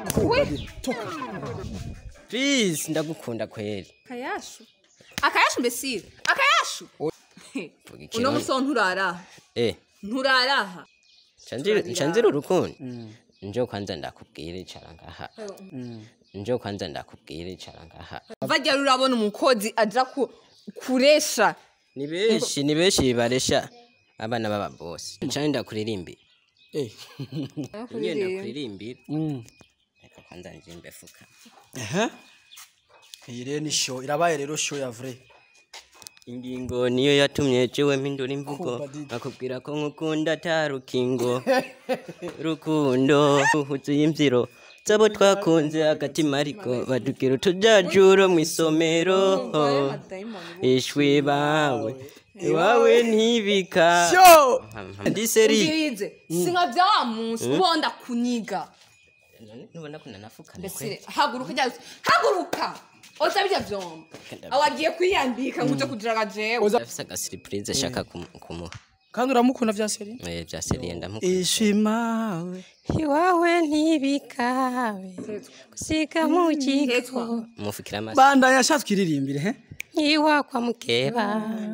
we please ndagukunda kweli akayashu akayashu mbesire akayashu Vuga ikintu. uno muso nturaraha eh nturaraha ncanzira urukundo njo kwanza ndakubwira icara ngaha njo kwanza ndakubwira icara ngaha vajya urabona umukozi aja ku- kuresha ni benshi ni benshi baresha abana b'ababosi ncane ndakuririmbira Eh. nyine ndakuririmbira Mm. reka kwanza njimbe fuka Ehe. Iyi rero ni show irabaye rero show ya vrai. ingingo niyo yatumye jewe mpindura imvugo Kumva Didi. bakubwira ko nkukunda ata rukingo rukundo huzuye imbyiro zabo twakunze agatima ariko badubwira utujajuro mu isomero ishwi bawe iwawe ntibika Show! ndi seri ubwirize si nka bya wa munsi ubonda kuniga nubona ko nanafukana mbese haguruka jya haguruka oza bijya vyombi awagiye kwiyandika ngo uje kugira jewe ndafise agasiripurize ashaka kumu- kumuha Kandi uramukunda vya seri? Eh, vya seriye ndamukunda Ishimawe. iwawe ntibikabe gusiga mu Hetwa. mufukira amaso Bandanya shatse kiririmbire he? iwakwa mukeba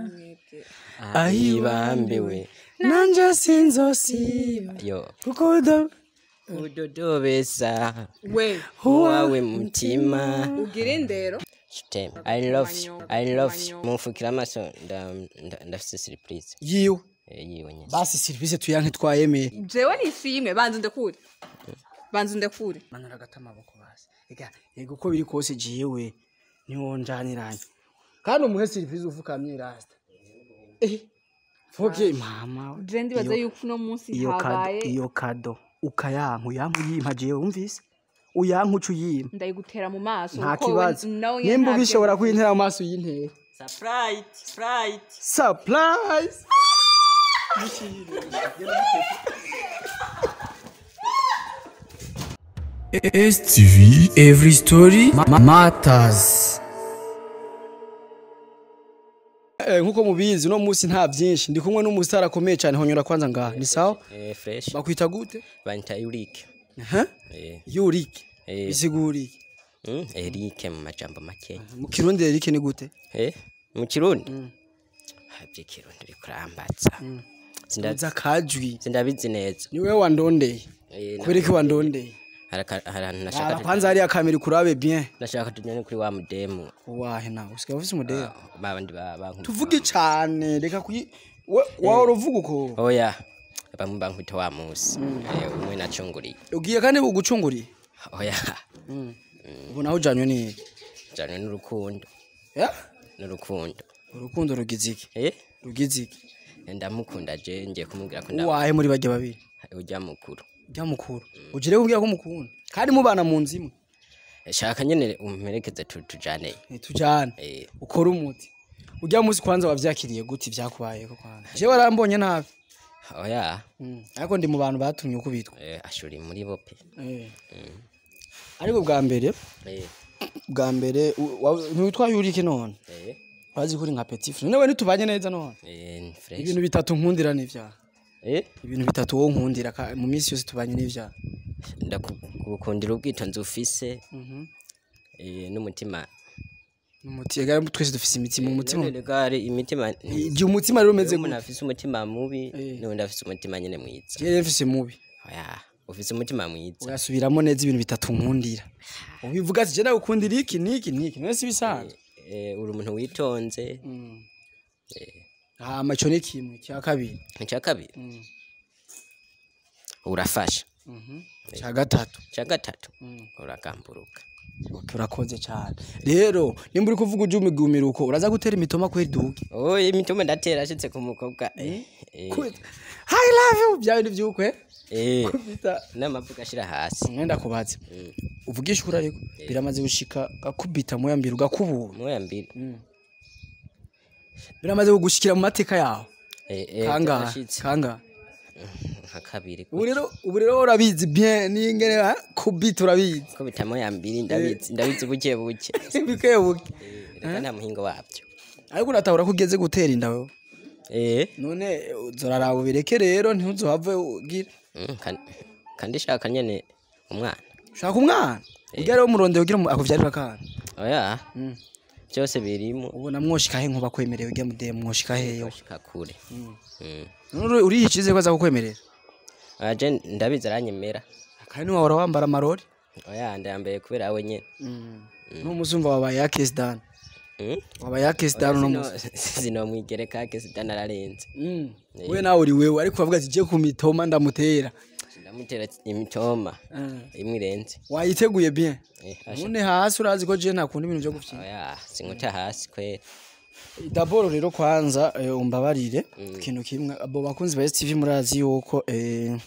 ahibambiwe Nanje sinzosiba. yo Kuko udo udodobesa we uwawe mutima ugira indero Stem. I love you. I love you. Mufukira amaso nda- nda- ndafise surprise. yiwe. Eh, yiwe nyene. Basi service tuyanke twayemeye. jewe nishimwe banza ndekure banza ndekure Manura gatamaboko basi. Ega yego ko biri kose jiwe niwo njaniranye. Kandi umuhe service ufukamye rasta. Eh. Foke mama. we. je ndibaza Iyo- yuko uno munsi iyo kado habaye iyo kado ukayanka uyanka uyimpa jewe wumvise uyanka uca uyimpa ndayigutera mu maso nta kuko we kibazo nawe nyene nimba ntabyo- ubishobora kwintera mu maso y'intera Surprise. Surprise. surprise STV Every Story ma- Matters Eh, nkuko mubizi uno munsi nta byinshi ndi kumwe n'umusitari akomeye cyane honyora kwanza ngaha ni sawa Eh, fresh. bakwita gute Banta Ulrike. Aha. Eh, yurike eh, bisiguriye mm, Erike mu majambo make. mu kirundi erike ni gute Eh, mu Kirundi. Havye Kirundi rikurambatsa. Sindazi uza kajwi sindabizi neza. ni wewe wandondeye Eh, na- kubera ko wandondeye haraka harantu Raba nashaka kwanza hariya kamera ikurabe bien nashaka tujyane kuri wa mudemu. wahe nawe usigaye ufise umudera Babandi ba bankubita. tuvuge cyane reka kuyi we- wawe uravuga uko Oya. Bamwe bankubita wa musi. Eh, umwe nacunguriye. ugiye kandi bugucunguriye Oya. ubu nawe ujanywe ni Jane n'urukundo. ya N'urukundo. urukundo rugize iki Eh? rugize iki ndamukunda je ngiye kumubwira ko ndaba uwahe muri bajya babiri ujya mukuru ujya mukuru ugire kubwira ko mukunda kandi mubana mu nzu imwe shaka nyene umperekeze tu- tujane ntitujyane Eh, ukore umuti ujya munsi kwanza wabyakiriye gute ibyakubayeho kwanza jewe warambonye nabi oya Mm. ariko ndi mu bantu batumye ukubitwa eh, ashuri muri bo pe Eh. ariko bwa mbere Eh, bwa mbere u- wa- ntiwitwaye urike none eh, urazi ko uri nka petit frere nawe ntitubanye neza none eh, ni fresh ibintu bitatu nkundira n'ivyaha Eh, ibintu bitatu wowe nkundira ka- mu minsi yose tubanye n'ivyaha ndakukundira ubwitonzi ufise Mhm. eh, n'umutima umuti ega twese dufise imitima umutima None rega hari imitima igihe umutima rero umeze umuntu gute afise umutima mubi Eh. n'undi afise umutima nyene mwiza jewe mfise mubi oya ufise umutima mwiza ugasubiramo neza ibintu bitatu nkundira ubivuga ati je ndagukundira iki n'iki n'iki none si bisanzwe Eh, uri umuntu witonze hama ico ni kimwe cya kabiri icya kabiri urafasha cya gatatu icya gatatu uragamburuka Okay, urakoze cyane rero nimba uri kuvuga ujya umigumira uko uraza gutera imitoma kweri duge oye imitoma ndatera ashitse ku mukobwa eh, eh, i love you bya bindi by'ukwe eh, kubita n'amavuga ashira hasi mwenda kubaza uvugisha ukuri ariko biramaze gushika gakubita moya mbiri ugakubura moya mbiri biramaze kugushikira mu mateka yawe Eh, eh, kangahe byarashitse. kangahe nka kabiri ubu rero ubu rero urabizi bien n'ingene ha? kubita urabizi ko bita moya mbiri ndabizi ndabizi buke buke bike buke Eh, reka nta muhingo wabyo ariko uratahura ko ugeze gutera inda wewe eh none uzoraraba ubireke rero ntuzohave ugira mm, kan- kandi shaka nyene umwana shaka umwana ujya rero umurondero ugira umu- akuvyarira akana oya Mm. byose birimo ubona mwoshika he nkuba kwemerewe ujya mude mwoshika heyo gushika kure Mm. none uriye ikize ko aza kukwemerera oya je ndabizi aranyemera kandi ntiwahora wambara amarori oya ndayambaye kubera we nyene n'umuzumva wabaye yakesi dani Mm? wabaye yakesi dani uno musi sinomwigereka ke sidana ararenze Mm. we nawe uri wewe ariko bavuga ati je ku mitoma ndamutera ndamutera imitoma imwe irenze wayiteguye bien Eh, asha. none hasi urazi ko je ntakunda ibintu vyo gufyina oya sinkuta hasi kwera daboro rero kwanza eh, umbabarire ikintu kimwe abo bakunzi ba STV murazi yuko eh,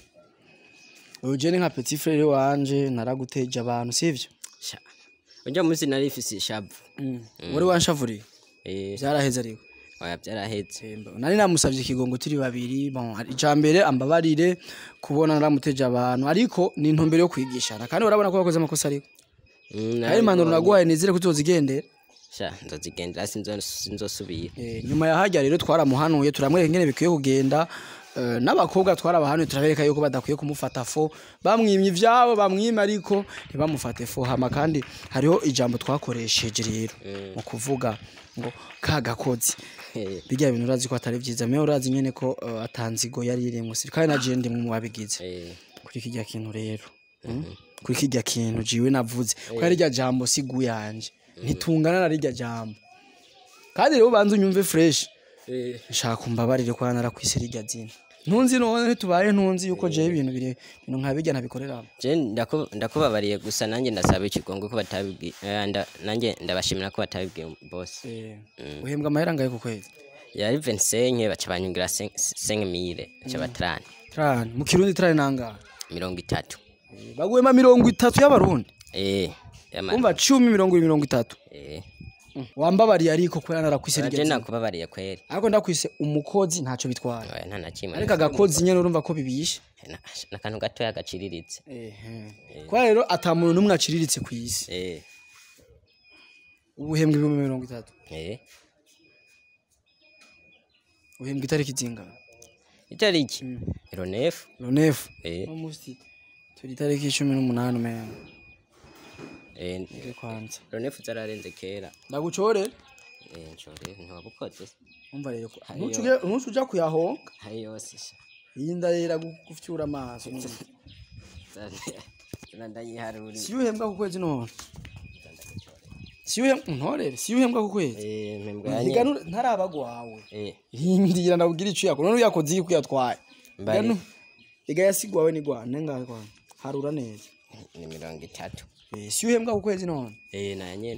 uyu je ni nka petit frere wanje naraguteje abantu sivyo sha ujya munsi nari ifise ishavu wari wanshavuriye eh vyaraheze ariko oya byarahetse nari namusavye ikigongo turi babiri bon icambere ambabarire kubona naramuteje abantu ariko ni intumbero yo kwigishana kandi urabona ko wakoze amakosa ariko Mm, hari impanuro nabibonye. naguhaye nizere ko uzozigendera sha nzozigendera sinzo- sinzosubira Eh, nyuma ya hajya rero twaramuhanuye turamwereka ingene bikwiye kugenda eh, n'abakobwa twarabahanuye turabereka yuko badakwiye kumufata fo bamwimye ivyabo bamwime ariko ntibamufate fo hama kandi hariho ijambo twakoresheje rero mu kuvuga ngo ka gakozi Eh, bijya bintu urazi ko atari vyiza mewe urazi nyene ko eh, atanzigo yari irimwo siri kandi naje ndi mu babigize eh, kuri kirya kintu rero mm? kuri kirya kintu jiwe navuze ko ari rya jambo sigu yanje ntitungana na rirya jambo kandi rero ubanza unyumve fresh eh, nshaka umbabarire ko narakwise rirya zina ntunzi none tubaye ntunzi yuko jewe ibintu bire ibintu nka bijya ntabikorera je ndaku- ndakubabariye gusa nanjye ndasaba ikigongo ko batabibwiye eh, nda- nanjye ndabashimira ko batabibwiye bose uhembwa amahera ngahe ku kwezi yari 25 baca banyungira 5000 baca batrani trani mu kirundi trani nangahe mirongo itatu baguhema mirongo itatu y'abarundi eh yama umva cumi mirongo ibiri mirongo itatu eh wambabariye ariko ko narakwise je rirya zina nakubabariye kweri ariko ndakwise umukozi ntacyo bitwara oya nta na kimwe ariko agakozi nyene urumva ko bibishe Na- n'akantu gatoya gaciriritse kubera rero ata muntu n'umwe aciriritse ku isi eh ubu uhembwa ibihumbi mirongo itatu eh uhembwa itariki zingana itariki ironefu ronefu eh no musi turi itariki cumi n'umunani umenga eh iri kwanza ironefu zararenze kera ndagucore eh nshore ntiwabukoze umva rero ko ntucuge- ntucu uja kuyahonga hari yose sha iyi ndarera gufyura amaso zana ndayiharuri si uhembwa ku kwezi none si uhembwa ntorere si uhembwa ku kwezi eh mpembwa Higa yanye nu- ntarabagwawe eh hindira ndabwira ico yakora none uyakoze iyi kuyatwaye Mbari. Higa nu- higa yasigwawe ni gwane ngahe kwana harura neza ni mirongo itatu Eh, si uhembwa ku kwezi none eh na nyene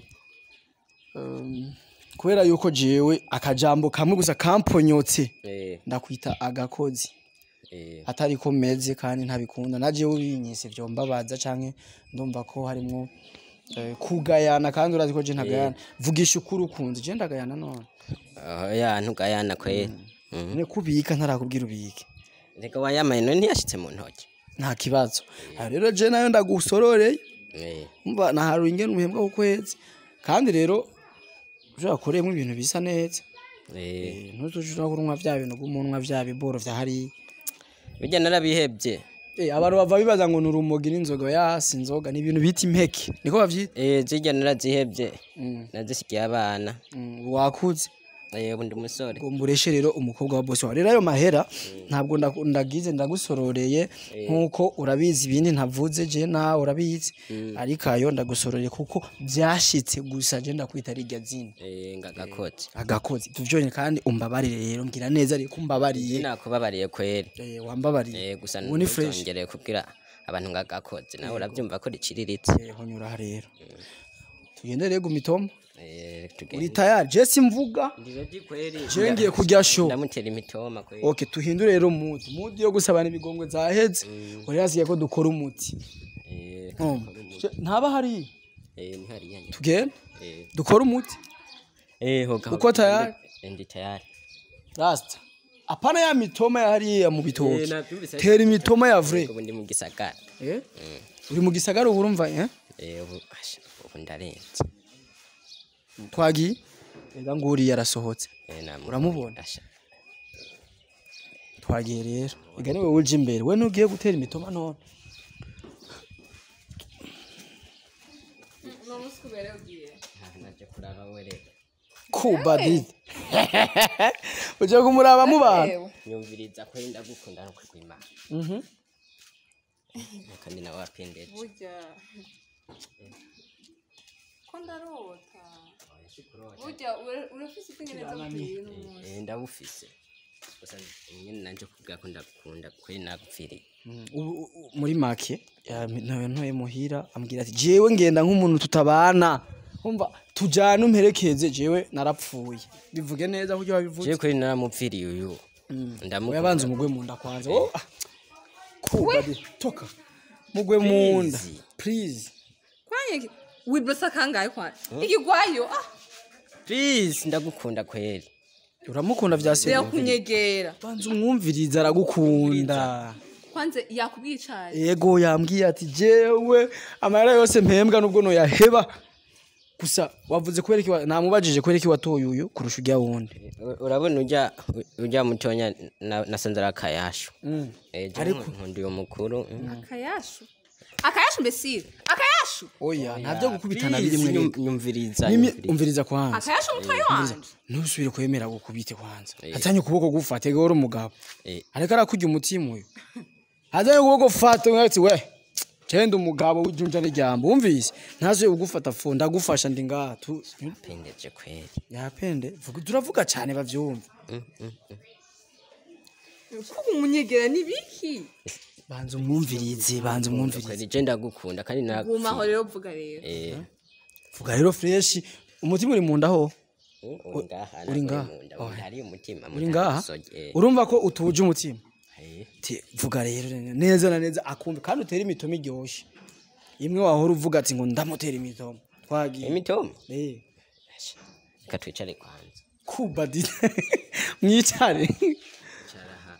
Um, kubera yuko jewe akajambo kamwe gusa kamponyotse eh ndakwita agakozi eh atari ko meze kandi ntabikunda na jewe binyise vyo mbabaza canke ndumva ko harimwo eh, kugayana kandi urazi ko je ntagayana vugisha ukuri ukunze je ndagayana none oya ntugayana kweri Mhm. none kubika ntarakubwira ubike reka wayamaye none ntiyashitse mu ntoki nta kibazo aha rero je nayo ndagusororeye eh umva naharuye ingene umuhembwa ku kwezi kandi rero ushobora kuremwa ibintu bisa neza eh ntuzushobora kunywa vya bintu gumunwa vya biboro vya hariya bijya narabihebye Eh, abantu bava bibaza ngo ni urumogi n'inzoga yasi inzoga ni ibintu bita impeke niko bavyita eh zijya narazihebye Mm, nazisigiye abana mm, wakuze eh ubu ndi umusore ngo mbureshe rero umukobwa wa bosi wawe rero ayo mahera ntabwo ndaku- ndagize ndagusororeye nkuko urabizi ibindi ntavuze je nawe urabizi ariko ayo ndagusororeye kuko byashitse gusa je ndakwita rirya zina eh ngagakoze agakozi tuvyonye kandi umbabarire rero mbwira neza ariko umbabariye nakubabariye kweri eh, wambabariye eh gusa ubu ni fresh ntuzongere kubwira abantu ngagakoze nawe urabyumva ko riciriritse Eh, honyura aha rero tugende rero gumitoma eh uri tugende tayari je simvuga Ndireji kweri je ngiye kurya show ndamutera imitoma kweri okay tuhindure rero umuti umuti yo gusabana ibigongwe zaheze uri hasigaye ko dukora umuti eh Um, je- ntaba hari eh ni hariya nyine tugende eh dukora umuti eh hoga Uko tayari? Eh, ndi tayari rasta apana ya mitoma ya hariya mu Eh, bitoki nabyumvise. tera imitoma ya vre ubu ndi mu gisagara eh uri mu gisagara ubu urumva eh eh ubu asha, ubu ndarenze twagiye rega nguriya arasohotse eh namu uramubona asha twagiye rero rega niwe uje imbere we ntugiye gutera imitoma none uno munsi kubera ugiye naje kuraba wereka kubadidi uje kumuraba mu bantu Ewe. nyumviriza ko ndagukunda no kwimana kandi nawe wapendeje burya ko ndarota burya ura- urafise ubwenge neza bukwiye n'umunsi Eh, ndabufise gusa nyine nanje kubwira ko ndagukunda kweri nagupfiriye Ubu- u- muri make ntoye ntoye muhira ambwira ati jewe ngenda nk'umuntu tutabana umva tujyane umperekeze jewe narapfuye bivuge neza kuko wabivuze je kweri naramupfiriye uyu oya ndamukunda banza umugwe mu nda kwanza oh, ah, kubadi toka mugwe mu nda Please. please kwanye wibrosa kangahe kwanye ikigwayo ah please ndagukunda kweri uramukunda vya rero se kunyegera banza umwumviriza aragukunda kwanze yakubwiye icari ego yambwiye ati jewe amahera yose mpembwa nubwo noyaheba gusa wavuze kubera iki wa- namubajije kubera iki watoye uyu kurusha ujya wundi U- urabona ujya ujya mutonya na- nasanze ari akayashu Eh, je Ariko- nkunda uyu mukuru mm. akayashu akayashu mbesire akayashu oya ntabyo gukubitana Please, biri mwe nyum- nyumviriza Nimi- nyumviriza. umviriza kwanza akayashu umutwaye wanje ntusubire kwemera gukubite kwanza Eh. atanye ukuboko gufata ego uri umugabo Eh, ariko arakujya umutima uyu atanye ukuboko fata ati we cenda umugabo w'ijunja n'ijambo wumvise ntazuye kugufata fu ndagufasha ndi ngaha tu pendeje kweri yapende vuga turavuga cyane bavyumva kuba umunyegera ni biki banza umwumvirize banza umwumvirize kweri je ndagukunda kandi gumaho nagupfiriye rero vuga rero Eh, vuga rero freshi umutima uri mu nda ho mm, uri ngaha uri nako ngaha? mu nda, Oh. mu nda hari umutima mu uri nda ngaha hari isogi, eh. urumva ko utuje umutima Eh, Ti, vuga rero neza na neza akumva kandi utere imitomo iryoshe imwe wahora uvuga ati ngo ndamutera imitomo twagiye imitomo Eh, reka twicare kwanza kubadi mwicare cara aha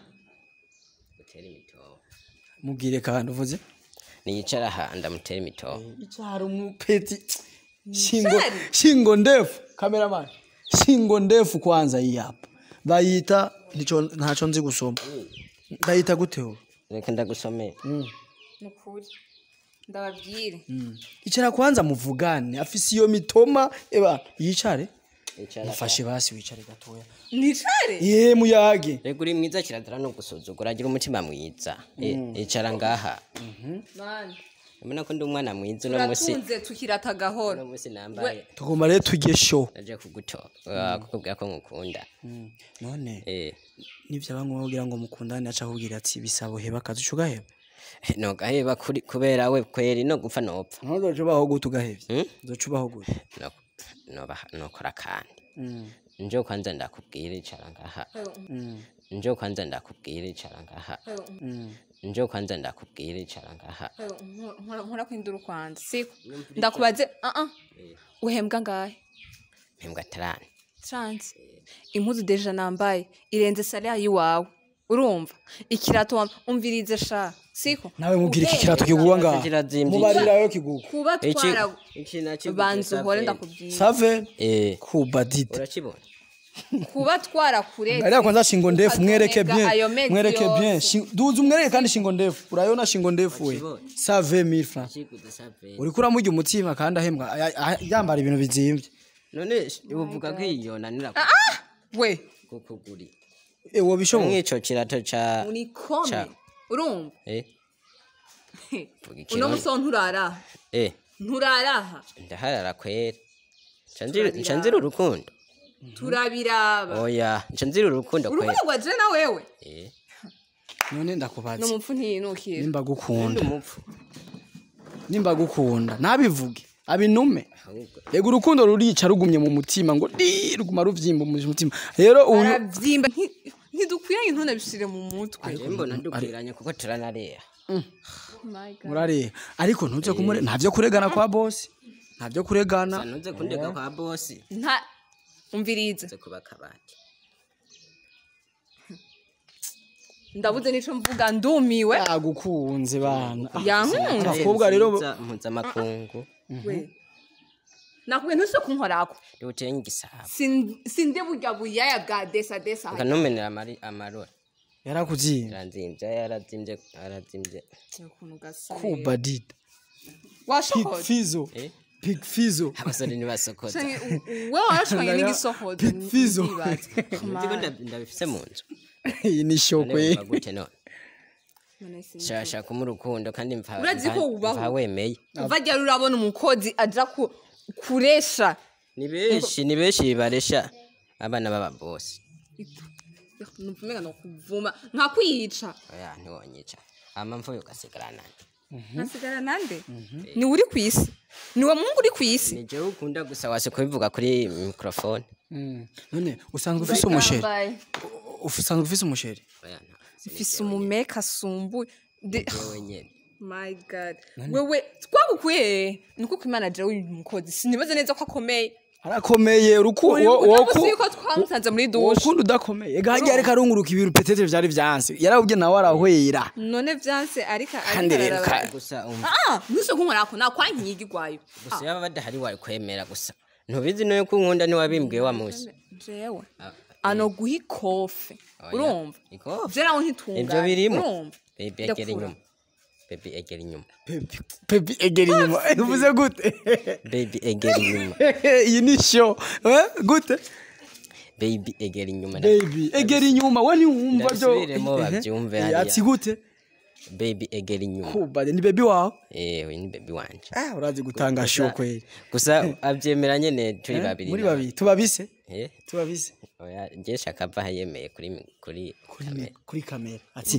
utere imitomo mubwire kandi uvuze niyicara aha ndamutera imitomo icyaro umupeti shingo Shari. shingo ndefu cameraman shingo ndefu kwanza iyi hapa bayita ntico ntaco nzi gusoma bayita gute ubu reka ndagusomera ni ukuri ndababwire icara kwanza muvugane afise iyo mitoma eba yicare icara mufashe basi wicare gatoya nicare ye muyage reka uri mwiza kirazira no gusuzugura agira umutima mwiza Eh, icara ngaha mani ubona ko ndi umwana mwiza uno musi turatunze tukirata gahoro uno musi nambaye tugomba rero tujye show naje kugutora kukubwira ko ngukunda none Eh, nivyo bamwe bagira ngo mukundane aca kubwira ati bisabo heba akazi uca ugaheba nogaheba kuri- kubera we kweri no gupfa nopfa ntuzoca ubaho gute ugahevye Mm? uzoca ubaho gute No- noba- nokora kandi nje kwanza ndakubwira icara ngaha nje kwanza ndakubwira icara ngaha nje kwanza ndakubwira icara ngaha nkora kwindura ukwanza siko ndakubaze ah ah uhembwa ngahe mpembwa tarani trans impuzu deja nambaye irenze salari yiwawe urumva ikirato wam- umvirize sha siko nawe mubwira iki Ubwenge kirato kigurwa ngaha kirazimvye mubarirayo kigurwa kuba iki twara iki nakiguze banza uhore saveri. ndakubwira save eh kubadide urakibona kuba twarakuretse Ariya kwanza shingo ndefu mwereke Ukazonega ayo bien mezi mwereke bien yose. Shin- duze umwereke kandi shingo ndefu urayona shingo ndefu we Wakibonye? save mille francs kiguze saveri uriko uramurya umutima kandi ahembwa aya- aya- yambara ibintu bizimvye none uvuga ko iyo nanira we kukuguri ewo bishoboka nk'ico kirato ca unikome Ca- urumva eh vuga uno ikirundi. muso nturaraha eh nturaraha ndaharara kwera nca nzira urukundo turabiraba oya nca nzira urukundo kwera urukundo rwa jena wewe eh none ni ndakubaza umupfu ntiyinukira nimba ndi gukunda umupfu nimba gukunda nabivuge abinume ahubwo yego urukundo rurica rugumye mu mutima ngo di ruguma ruvyimba mu mutima rero uyu arabyimba nti- ntidukwiranye ntunabishire mu mutwe je mbona dukwiranye kuko turanareha My God. murareba ariko ntuze kumure ntavyo kuregana kwa boss ntavyo kuregana sanuze kundega kwa bosi nta umvirize nze kuba kabati ndabuze nico mvuga ndumiwe yagukunze bana yankunze abakobwa rero mpuzamakungu we nakubwiye ntuse kunkorako ndiwuteye igisabo Sin- sinde burya buyaya bwa desa desa ukanomenera amari amarora yarakuziye yaranzimvye yarazimvye arazimvye ukuntu gasa kubadida washokoje fizo eh Big Fizzo abasore ntibasokoza Canke u- u- wewe warashwanye Ndaga- n'igisohozo Big Fizzo. ndibaza. nziko nda- ndabifise mu nzu iyi ni show None kwe wumva gute none None sinzi. shashaka mu rukundo kandi mva Urazi ko mva- wubaho? mva wemeye kuva ryari urabona umukozi aja ku- kuresha ni benshi ni benshi baresha abana b'ababosi numva umenga nokuvuma nkakwica oya ntiwonyica hama mvuye ugasigara nani nasigara nande ni uri ku isi ni wa mungu uri ku isi ni jewe ukunda gusa wase kubivuga kuri mikrofone Mm. none usanzwe ufise umusheri usanzwe ufise umusheri oya nta mfise umumeka asumbuye De- jewe nyene my god wewe twagukuye nuko kwimana jewe uyu mukozi sinibaze neza ko akomeye arakomeye urukundo uramuzi yuko twamusanze muri dushe wokundi udakomeye ega hagiye ariko arunguruka ibintu petete vyari vyanse yarawubye nawe arahwera none vyanse ariko Kandi rero ariko ka- gusa umva ah nuse kunkorako nakwankigirwayo gusa yaba badahari wari kwemera gusa ntubizi noyo ko unkunda ntiwabimbwiye wa musi jewe ano guha ikofe urumva ikofi je nawe ntitungane Ivyo birimo. urumva bebi egera Ndakura. inyuma bebi egera inyuma Pepi- pepi egera inyuma uvuze gute bebi egera inyuma iyi ni show eh? gute bebi egera inyuma baby egera inyuma we ntiwumva byo Ndabisubiremo bavyumve Eh, hariya. ati gute bebi egera inyuma kubade ni baby wawe eh uyu ni bebi wanje ah urazi gutanga show kweli gusa avyemera nyene turi babiri muri na- babiri tubabise eh tubabise oya je shaka ava yemeye kuri mi- kuri kuri kamera. me- kuri kamera ati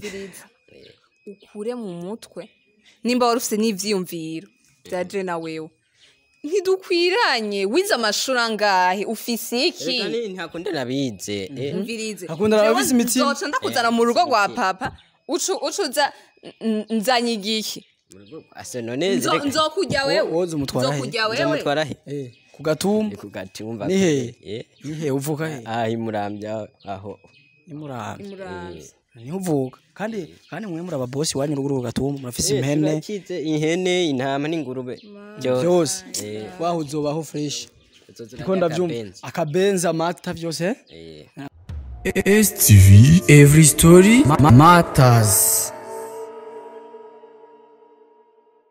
ukure mu mutwe nimba wari ufite n'ivyiyumviro bya je na wewe ntidukwiranye wize amashuri angahe ufise iki Erega ni ntakunda nabize eh mvirize Akunda abafise Jewe imitima. nzoca ndakuzana mu rugo rwa papa ucu ucuza n- nzanye igiki mu rugo ase none Nzo- zireka nzokujya wewe woza umutwara he? nzokujya wewe nzamutwara he eh ku gatumba kugati wumva ni he eh ni he uvuka he ah imurambya aho imurambi Muramvya. niho uvuka kandi kandi mwe muri ababosi wanyu urugo gatumba murafise Eh, impene turakize ihene intama n'ingurube byose waho uzobaho fresh niko ndavyumva akabenza amata byose eh? eh STV Every Story ma- Matters